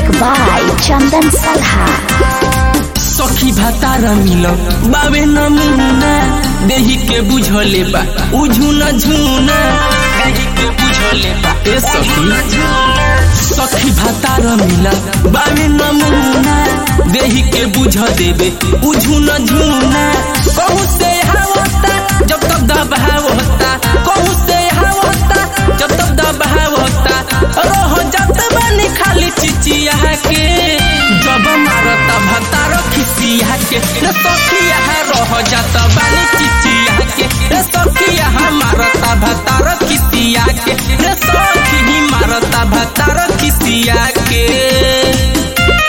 Music by Chandan Salha. सखी भातार मिल बाबे नमूना देही के बुझले बा उझुना झुना देही के बुझले बा ए सखी सखी भातार मिल बाबे नमूना देही के बुझ देबे उझुना झुना कहू से हावता जब तक दबाव होता कहू से हावता जब तक दबाव होता रह जात बानी खाली चिचिया के जब मारता भतार खिसिया के रे सखिया रह जात बानी चिचिया के रे सखिया मारता भतार खिसिया के रे सखी मारता भतार खिसिया के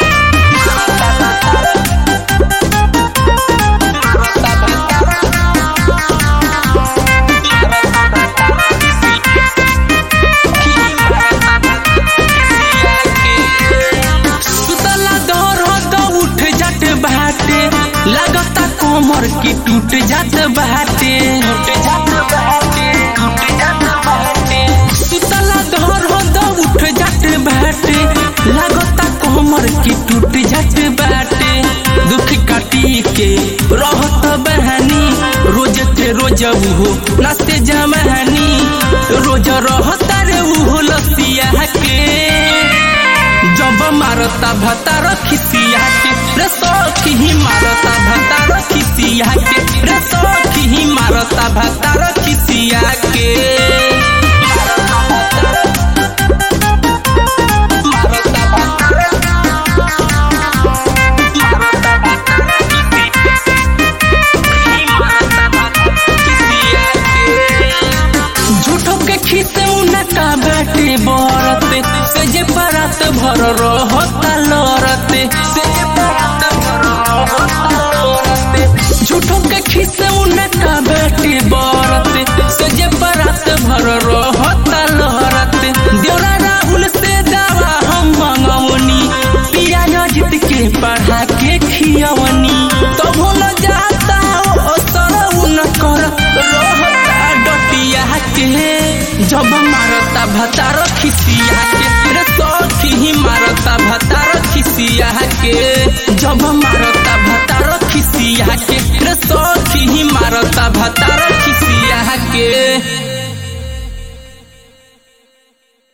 सुतला दर्द उठ जात बाटे लगता कोमर की टूट जात बाटे टूट जात बाटे टूट जात बाटे सुतला दर्द उठ जात बाटे लगता कोमर की टूट जात बाटे दुख काटी के रहत बहानी रोज ते रोज उहो नास्ते जमानी रोज रहता रे उहो लसिया के जब मारता भतार खिसिया के रे सखी ही मारता भतार खिसिया के रे सखी ही मारता भतार खिसिया के मारता भतार झूठो के खीसे उनका बाटे बरते से जे परात भर रहता लरते से जे परात भर रहता लरते झूठो के खीसे उनका बाटे बरते से जे परात भर रहता लरते देवरा राहुल से दवा हम मंगवनी पिया नजित के पढ़ा के खियवनी तब न जाता ओ असर उनकर रहता डटिया के जब मारता भतार खिसिया के रे सखी ही मारता भतार खिसिया के जब मारता भतार खिसिया के रे सखी ही मारता भतार खिसिया के